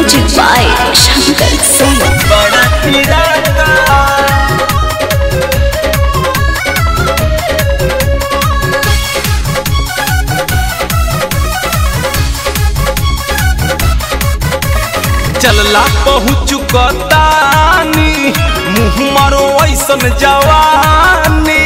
music by Shankar Singh बड़ा तिरंगा चलला पहुँच कतानी मुँह मारो ऐसन जवानी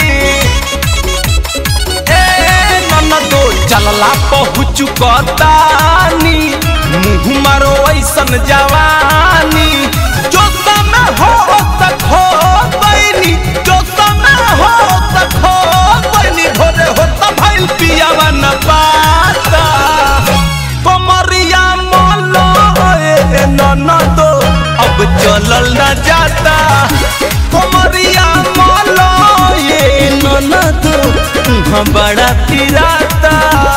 ए ननदो चलला पहुँच कतानी मुँह मारो ऐसन जवानी जो समय हो तक हो बैनी जो समय हो तक हो बैनी भोरे हो तब भइल पियावा न पाता कमरिया मोलो ए ननदो अब चलल न जाता कमरिया मोलो ये ननदो तुहाँ बड़ा पिराता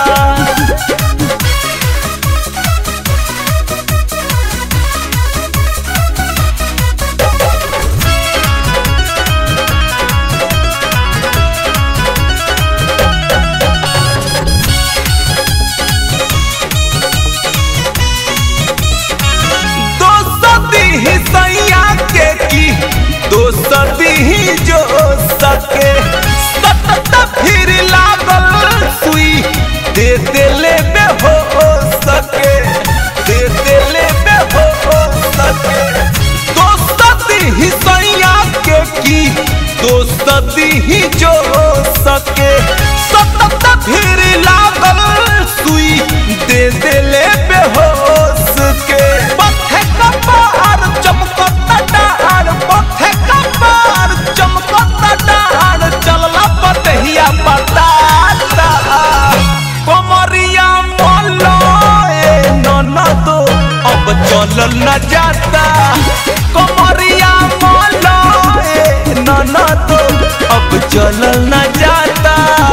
दोस्ती ही सैया के की दोस्ती ही जो सके सतत फिर लागल सुई दे देले बे हो सके दे देले बे हो सके दोस्ती ही सैया के की दोस्ती ही जो सके सतत फिर लागल सुई दे देले बेहोश के पथे कपार चमकता डार पथे कपार चमकता डार चलला पतहिया बताता कमरिया मोलो ए ननदो अब चलल न जाता कमरिया मोलो ए ननदो अब चलल न जाता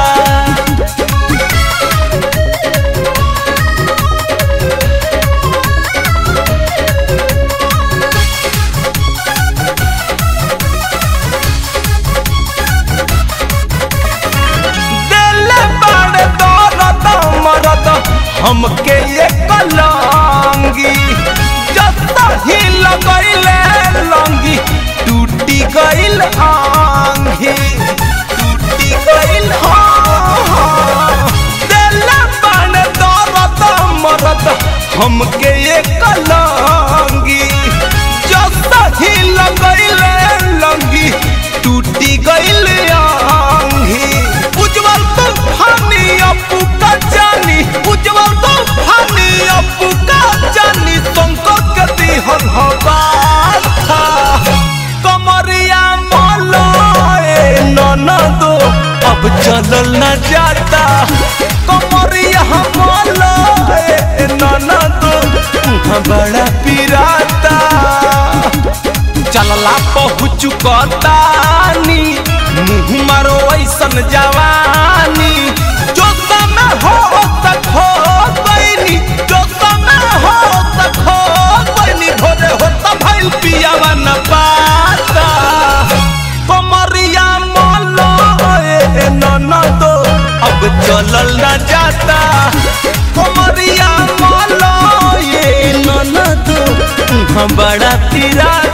दिल बड़ दौलत मरद हमके ये कलंगी जत ही लगैले लंगी टूटी गइल आंगी टूटी गइल हाँ दिल बड़ दौलत मरद हमके ये कलंगी जत ही लगैले लंगी टूटी गइल आंगी उज्जवल तूफानी अपू का जानी उज्जवल तूफानी अपू का जानी तुमको गति हर हवा था कमरिया मोलो ए ननदो अब चलल न जाता कमरिया मोलो ए ननदो तुहाँ बड़ा पिराता चलला पहुँच कतानी मुँह मारो ऐसन जवानी जो समय हो तक हो बैनी जो समय हो तक हो बैनी भोरे हो तब भइल पियावा न पाता कमरिया मोलो ए ननदो अब चलल न जाता कमरिया मोलो ये ननदो तुहाँ बड़ा पिराता